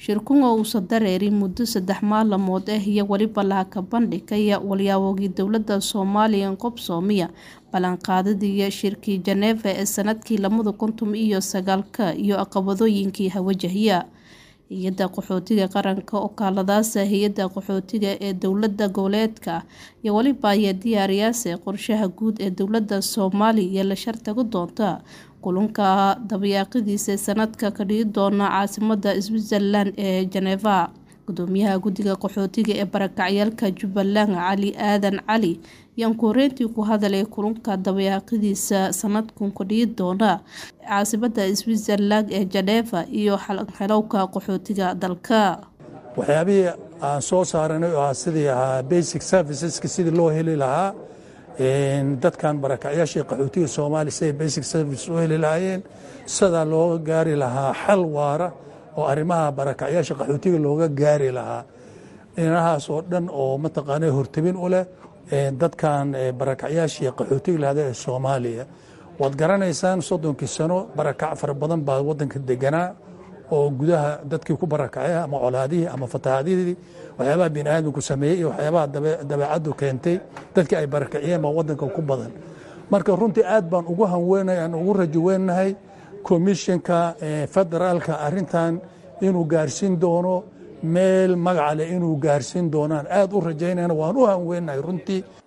shirkunga uusa dareerin muddo saddex maalmood ah iyo weliba lahaka bandhigaya walyaabogii dowlada soomaaliya qobsoomiya ballanqaadidii shirkii Geneva ee sanadkii lamada kuntum iyo sagaalka iyo caqabadooyinkii hawajahiya hay-adda qaxootiga qaranka okaaladaasa hay-adda qaxootiga ee dowlada goboleedka iyo weliba ayaa diyaariyaasha qorshaha guud ee dowlada soomaaliya la shartago doonta kulanka dabayaaqadiisa sanadka ka dhigi doona caasimada Switzerland ee Geneva gudoomiyaha guddiga qaxootiga ee barakacyaalka Jubbaland Cali Aadan Cali ayaan koreyntii ku hadalay kulanka dabayaaqadiisa sanadkan ka dhigi doona caasimada Switzerland ee Geneva iyo xalowka qaxootiga dalka waxyaabihii aan soo saaranay oo ah sidii ahaa basic serviceska sidii loo heli lahaa dadkan barakacyaashii qaxootiga soomaaliya siday basic service u heli lahaayeen sidaa looga gaari lahaa xal waara oo arrimaha barakacyaasha qaxootiga looga gaari lahaa dhinahaas oo dhan oo mataqaana hortabin u leh dadkan barakacyaashii qaxootiga lahada ee soomaaliya waad garanaysaan soddonkii sano barakac fara badan baa waddanka deganaa oo gudaha dadkii ku barakacay ama colaadihii ama fatahaadihii waxyaabaha bini aadamku sameeyey iyo waxyaabaha dabeecaddu keentay dadkii ay barakaciyeen baa waddanka ku badan marka runtii aad baan ugu hanweenahay aan ugu rajo weenahay komishinka federaalka arrintan inuu gaarsiin doono meel magaca leh inuu gaarsiin doonaan aad u rajaynayna waan u hanweenahay runtii